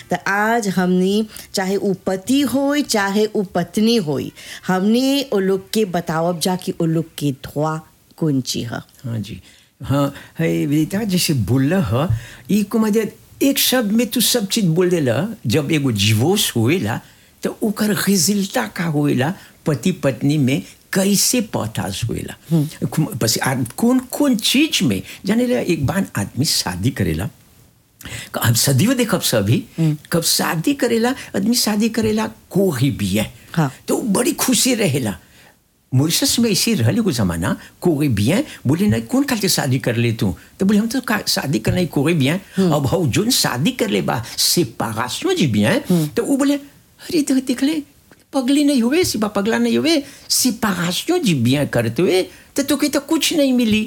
तो आज हमनी चाहे उ पति होई चाहे उ पत्नी होई हमने ओ लोग के बतावब जा कि ओ लोग के धोआ कौन चीज है हाँ जी हाँ है बेटा जैसे बोल ह ई को मदद एक शब्द में तू सब चीज बोल देला जब एगो डिवोर्स होएला तो ओकर रिजल्टा का होएला पति पत्नी में कैसे पतास होएला बस आ- कौन कौन चीज में जाने ला एक बार आदमी शादी करेला अब सदियों देखब सभी कब शादी करेला आदमी शादी करेला कोई भी है हाँ। तो बड़ी खुशी रहेला मॉरिशस में ऐसे रहले को जमाना कोई भी है बोले नहीं कौन खाल के शादी कर ले तू तो बोले हम तो का- शादी करना कोई भी है अब हाउ जोन शादी कर ले बा सेपारेशन जी भी है तो वो बोले अरे तो देख ले पगली नहीं हुए सिपा पगला नहीं हुए सेपारेशन जी bien करते हुए तो तो तो कुछ नहीं मिली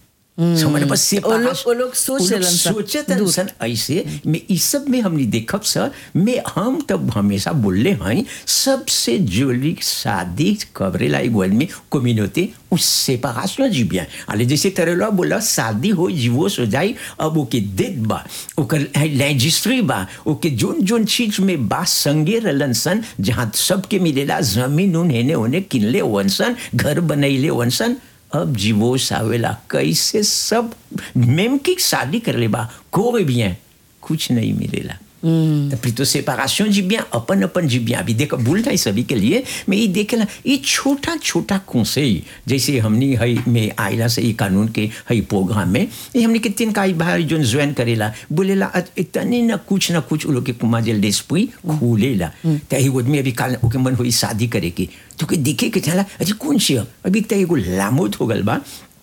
समझ बस वो लोग- वो लोग सोच वो लोग लेलन सा, सोचत दूर। सन ऐसे में इस सब में हमने देखब सर में हम तब हमेशा बोलले हैं सबसे जोली शादी कबरेला एगो आदमी कम्युनिटी उस सेपरेशन जी bien अले जैसे तरह बोला शादी हो जीवोस हो जाई अब ओके देत बा ओकर रजिस्ट्री बा ओके जोन जोन चीज में बा संगे रहलन सन जहाँ सबके मिलेला जमीन उन हेने होने किनले वनसन घर बनैले वनसन अब जीवोस आवेला कैसे सब मेम की शादी कर ले बा कोई भी है कुछ नहीं मिलेला तो फिर तो सेपरेशन जी bien अपन अपन जी bien अभी देखो भूल नहीं सभी के लिए मैं ये देखेला ये छोटा छोटा conseil जैसे हमने है में आयला से ये कानून के है प्रोग्राम में ये हमने के तीन काई भाई जो ज्वाइन करेला बोलेला अत- इतने न कुछ न कुछ उ लोग के कुमाजल डेस्प्री खुलेला तो ही आदमी अभी काल ओके मन हुई शादी करे की तो के देखे के चला अरे कौन सी है? अभी तो एगो लामोत हो गल बा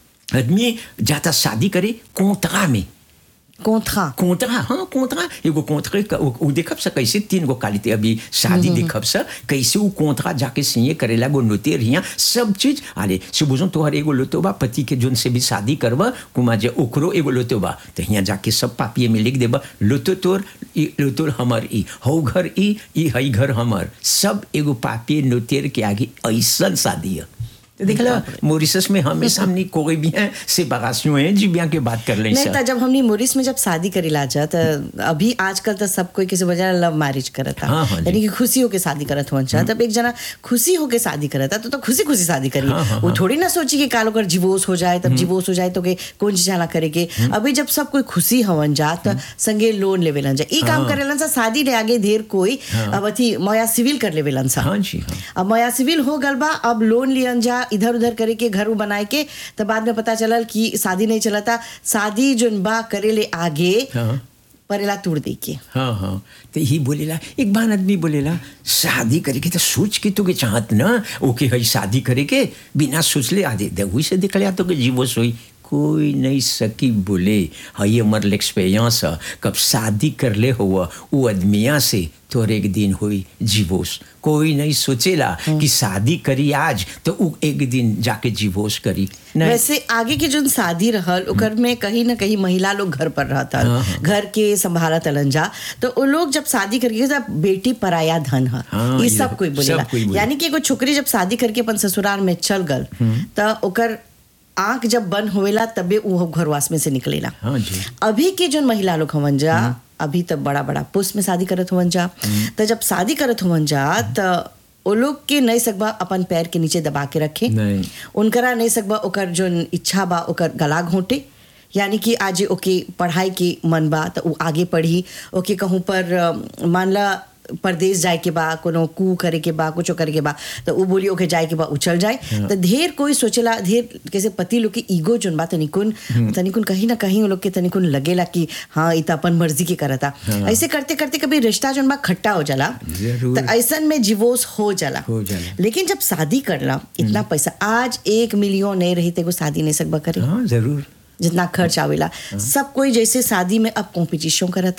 आदमी जाता शादी करे कोंतरा में कोंथा कोंतरा हाँ कोंतरा एगो कोंतरे का उ उ देखब सा कैसे तीन गो क्वालिटी अभी शादी देखब सा कैसे उ कोंतरा जाके सिए करेला गो नोते रिया सब चीज अरे सुबुजो तोहर एगो लोतो बा पति के जोन से भी शादी करबा कुमा जे ओकरो एगो लोतो बा तो हियां जाके सब पापिये में लिख देबा लोतो तोर ई लोतो हमर ई हौ घर ई ई हई घर हमर सब एगो पापिये नोतेर के आगे ऐसन शादी है तो देखला मॉरिशस में हमेशा हमनी कोई भी है सेपरेशन है जी bien के बात कर ले नहीं तो जब हमने मोरिस में जब शादी करेला जा तो अभी आजकल तो सब कोई किसी वजह लव मैरिज करता हाँ, हाँ जी। यानी कि खुशी होके शादी करत हुआ चाह तब एक जना खुशी होके शादी करता तो तो खुशी खुशी शादी करी हाँ, हाँ, वो थोड़ी ना सोची कि काल अगर डिवोर्स हो जाए तब डिवोर्स हो जाए तो के कौन चीज ना करे के अभी जब सब कोई खुशी हवन जा तो संगे लोन लेवेलन जा ई काम करेलन सा शादी ले आगे ढेर कोई अब अथी मया सिविल कर लेवेलन सा हाँ जी हाँ अब मया सिविल हो गल बा अब लोन लियन जा इधर उधर करे के घर उ बनाए के तब बाद में पता चलल कि शादी नहीं चलता शादी जोन बा करे ले आगे हाँ परेला तोड़ दे के हाँ हाँ तो ही बोलेला एक बार आदमी बोलेला शादी करे के तो सोच के तो के चाहत ना ओके है शादी करे के बिना सोचले आदे देखो से देख लिया तो के जीवो सोई कोई नहीं सकी बोले हाँ ये हमारे एक्सपीरियंस है कब शादी कर ले हुआ वो आदमिया से तो एक दिन हुई जीवोस कोई नहीं सोचेला कि शादी करी आज तो उ एक दिन जाके जीवोस करी नहीं वैसे आगे के जोन शादी रहल ओकर में कहीं ना कहीं महिला लोग घर पर रहता हाँ, हाँ। घर के संभाला तलन जा तो वो लोग जब शादी करके जब बेटी पराया धन है हाँ, ये ये सब कोई सब बोलेला कोई बोले। यानी कि एगो छोकरी जब शादी करके अपन ससुराल में चल गल तो ओकर आंख जब बंद होवेला तबे वो घरवास में से निकलेला हाँ जी अभी के जो महिला लोग हवन जा अभी तब बड़ा बड़ा पोस्ट में शादी करत हुवन जा तो जब शादी करत हुवन जा तो वो लोग के नहीं सकबा अपन पैर के नीचे दबा के रखे नहीं। उनकरा नहीं सकबा ओकर जो इच्छा बा ओकर गला घोंटे यानी कि आज ओके पढ़ाई के मन बा तो वो आगे पढ़ी ओके कहूँ पर अ, मान ला परदेश जाए के बा कोनो कू करे के बा कुछ करे के बा तो वो बोली ओके जाए के बा उछल जाए तो ढेर कोई सोचेला ढेर कैसे पति लोग के ईगो जोन बा तनिकुन तनिकुन कहीं ना कहीं वो लोग के तनिकुन लगेला कि हाँ ई तो अपन मर्जी के करता ऐसे करते करते कभी रिश्ता जोन बा खट्टा हो जाला जरूर। तो ऐसन में डिवोर्स हो जाला हो जाला। लेकिन जब शादी करला इतना पैसा आज एक मिलियन नहीं रही तेको शादी नहीं सकबा करे हाँ जरूर जितना खर्च आवेला सब कोई जैसे शादी में अब कॉम्पिटिशन करता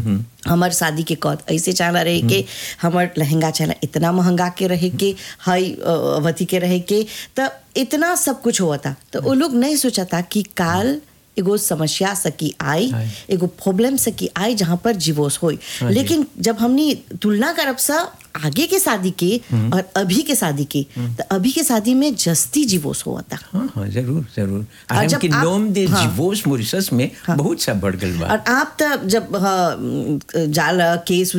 हमार शादी के कौत ऐसे चाहला रहे के हमार लहंगा चाहला इतना महंगा के रहे के हाई अ, अवधि के रहे के तो इतना सब कुछ हुआ था तो वो लोग नहीं सोचा था कि काल एगो समस्या सकी आई आई। एगो प्रॉब्लम सकी आई जहाँ पर डिवोर्स होई हाँ जी। लेकिन जब हमने तुलना करब सा आगे के शादी के और अभी के शादी के तो अभी के शादी में जस्ती डिवोर्स हुआ था हाँ हाँ जरूर जरूर और आराम जब की आप- नोम दे हाँ। डिवोर्स मॉरिशस में बहुत सा बढ़ गल बा और आप तो जब हाँ, जाल केस